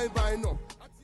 bye bye nọ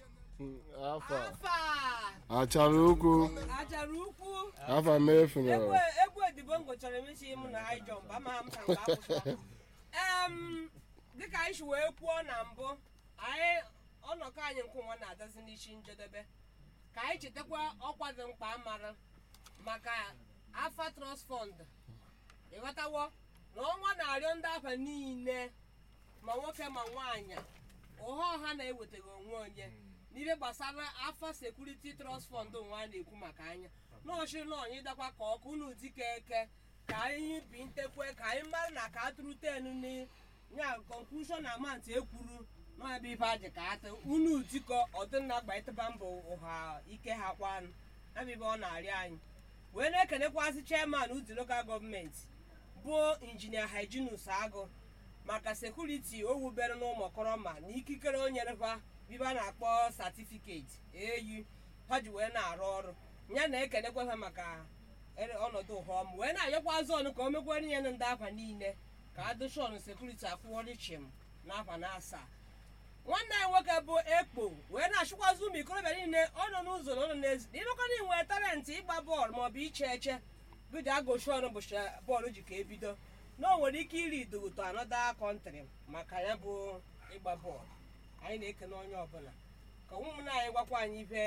afọ a. afa achara ukwu achara ukwu afọ m efu egwu na egwu edibo ngụchara emesi mụ na high jump ama m ka nke akwụkwọ em dịka anyị si wee kwuo na mbụ anyị ọnọkọ anyị nke nwa na-adazi n'isi njedebe ka anyị chetakwa ọkwa dị mkpa amara maka afa trust fund ịghọtawo na ọnwa na-arịọ ndị afa niile ma nwoke ma nwaanyị ụha ọha na-ewetaghị onwe onye n'ihe gbasara afa sekuriti trust fund nwa a na-ekwu maka anya nọọsụ na onye dakwa ka ọkụ unu dike eke ka anyị bi ntekwe ka anyị mara na ka atụrụ tenu ni ya conclusion amount ekwuru n'ọbịa ife ajị ka atụ unu dikọ ọdịnna gba ịtụba mbọ ụha ike ha kwanụ abibe ọ na-arịọ anyị wee na-ekenekwazị chairman uzi local gọọmenti bụ injinia hyginus agụ maka sekuriti o wubere n'ụmụkọrọma na ikikere o nyerekwa bibe a na-akpọ satifiketi eyi ha ji wee na-arụ ọrụ ya na-ekenekwa ha maka ere- ọnọdụ ụhọm wee na-ayọkwazị ọnụ ka o mekwere ihe ndị afa niile ka adụshọn sekuriti akwụọrị chim n'afa na asaa nwanne anyị nwoke bụ ekpo wee na-achịkwazị ụmụ ikorobịa niile ọ nọ n'ụzọ na ọ nọ n'ezi na ịnụkọna inwe talentị ịgba bọọlụ maọbụ iche eche bido agochi ọrụ bụchi bọọlụ ji ka ebido na o nwere ike iri idogoto anọda kọntrị maka ya bụ ịgba bọọlụ anyị na-ekene onye ọbụla ka ụmụnna anyị gwakwa anyị ife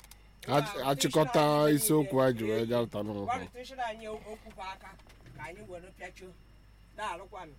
achịkọta isiokwu anyị ji wee gapụta n'ụkwụ gwarịtụchara anyị okwu bụ aka ka anyị were pịachuo daalụkwanụ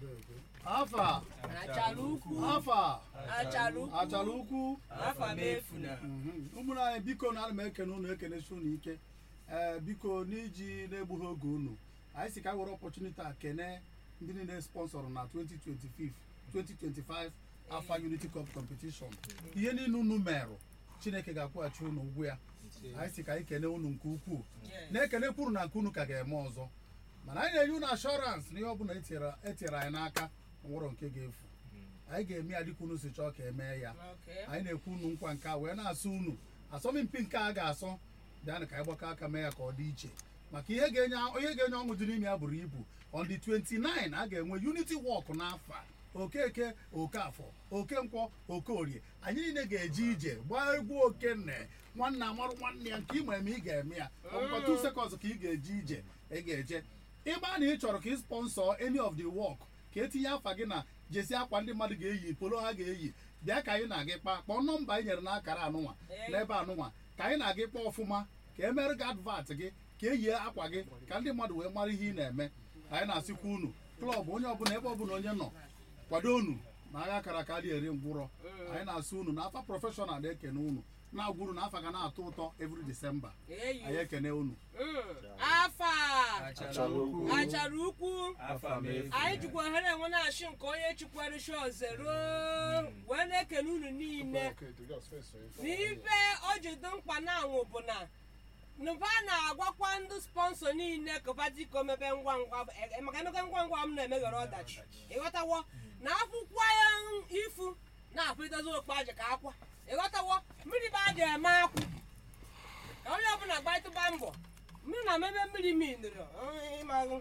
afa achara ukwu afa achara ukwu achara ukwu afa m efu na ụmụnne anyị biko na ana m ekene unu ekenesi unu ike ee biko n'iji na-egbughị oge unu anyị si ka anyị were ọpọchuniti a kene ndị niile sponsọrọ na 2025 2025 afa unity cup competition ihe niile unu merụ chineke ga-akwụghachi unu ụgwọ ya anyị si ka anyị kene unu nke ukwuu na-ekene kwuru na nke unu ka ga-eme ọzọ mana anyị na-enye unu ashọransị na ihe ọbụla etinyere etinyere anyị n'aka nwụrọ nke ga-efu anyị ga-eme ya dịka unu si chọọ ka emee ya Okay. anyị na-ekwu unu nkwa nke a wee na-asụ unu asọmpi nke a ga-asọ bịanụ ka anyị gbakọ aka mee ya ka ọ dị iche maka ihe ga-enye ihe ga-enye ọṅụ dị n'ime ya buru ibu on the 29 a ga-enwe unity walk n'afọ a. okeke okafọ oke nkwọ oke orie anyị niile ga-eje ije gbaa egwu okenne nwanne amarụ nwanne ya nke ịma eme ị ga-eme ya ọkwa 2 seconds ka ị ga-eje ije ị ga-eje ịgba na ị chọrọ ka ị sponsọ any of the work ka etinye afa gị na jesi akwa ndị mmadụ ga-eyi polo ha ga-eyi bịa ka anyị na-agị kpaa kpọọ nọmba anyị nyere n'akara anụnwa n'ebe anụnwa ka anyị na-agị kpọọ ọfụma ka e mere gị advat gị ka eyie akwa gị ka ndị mmadụ wee mara ihe ị na-eme anyị na-asịkwa unu klọb onye ọbụla ebe ọbụla onye nọ kwado unu na agha akara aka dị eri ngwụrọ anyị na-asị unu na afa prọfeshọnal na-ekene unu na-agwa unu na afa ga na-atọ ụtọ every December Eyi. anyị ekene unu Mm. afa achara ukwu achara ukwu afa m efu anyị jikwa ohere enwe na-achị nke onye chikwere shoze ruo wee na-ekene unu niile n'ife o ji dị mkpa na anwụ bụ na nụba na-agwakwa ndị sponsọ niile kụba dịka mebe ngwa ngwa e- maka emeka ngwa ngwa m na-emeghara ọdachi ịghọtawo na akwụkwọ ya ifu na-apụlitezi okpu aja ka akwa ịghọtawo mmiri bụ aja eme akwụ ka onye ọbụla gbatịba mbọ mmiri na mebe mmiri miniri ịmahụ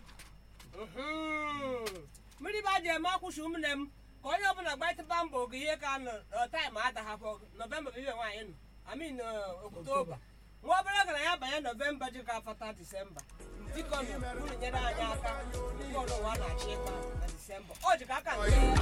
mmiri bụ aja eme akwụ shi ụmụnne m ka onye ọbụla gbatịba mbọ oge ihe ka nọ taịm adahapụ nọvemba bụ ibe nwaanyị nọ amin oktoba nwa obere gara ya banye nọvemba ji ka afata disemba dịka unu nyere anyị aka nke ọrụ ụwa na-achị ịkpa na disemba o ji ka aka nke